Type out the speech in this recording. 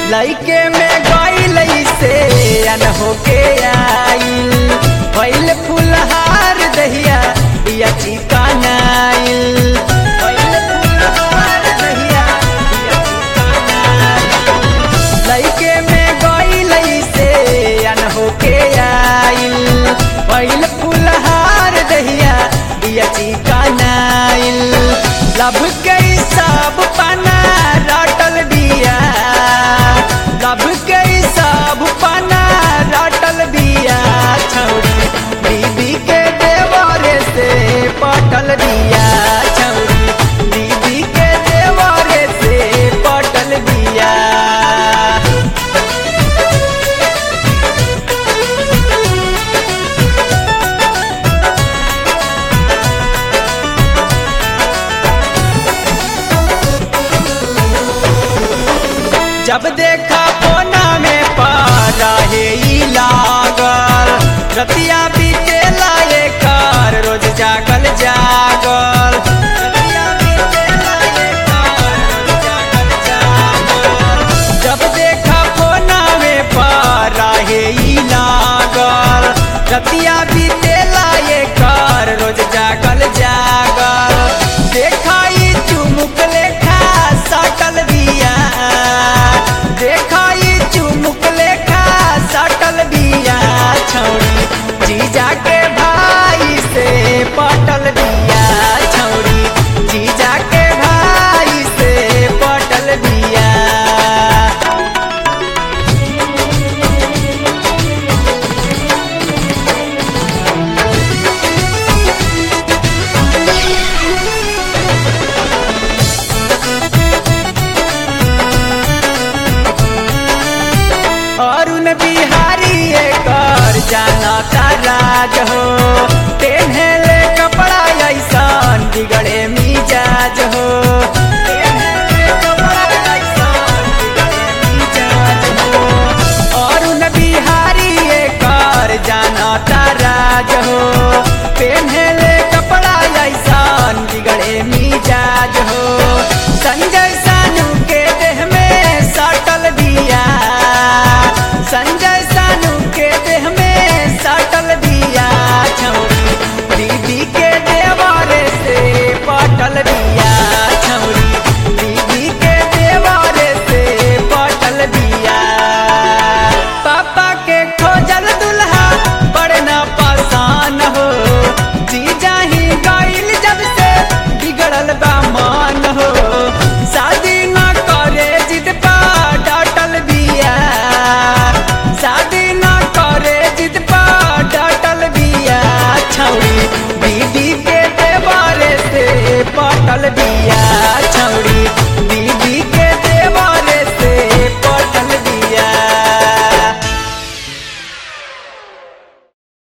लइके में गईल से अन होके आइल भइल फुलहार दहिया बिया चिकनाइल भइल फुलहार दहिया बिया चिकनाइल लइके में गईल से अन होके आइल भइल फुलहार दहिया बिया चिकनाइल लब के सब पना रटल बिया लब के सब पना रटल बिया छौरी बीबी के देवरे से पटल बिया छौरी बीबी के देवरे से पटल बिया जब देखा कोना में पारा हे ई लागल रतिया बीते लाए कर रोज जागल जागल रतिया बीते लाए कर, रोज जागल जागल। जब देखा कोना में पारा हे ई लागल रतिया बीते लाए कर रोज जागल जागल देखाई चुमुक लेखा सटल बिया देखाई चुमुक लेखा सटल बिया छौरी जीजा के भाई से पटल बिया छौरी जीजा के भाई से पटल बिया अरुण बिहारी कर जाना का राज हो पेन्हले कपड़ा ऐसन बिगड़े मिजाज हो पेन्हले कपड़ा ऐसन बिगड़े मिजाज हो। अरुण बिहारी कर जाना का राज हो पेन्हले कपड़ा ऐसन बिगड़े मिजाज हो संजय सानू के देह में सटल बिया संजय सानू के देह में सटल बिया छौरी दीदी के देवारे से पटल बिया छौरी दीदी के देवारे से पटल बिया पापा के खोजल दुल्हा बड़े ना पासान हो जीजा ही गईल जब से बिगड़ल बा मान हो शादी ना करे जिद पा डाटल बिया शादी ना करे जिद पा डाटल बिया छौरी बीबी के देवारे से पटल बिया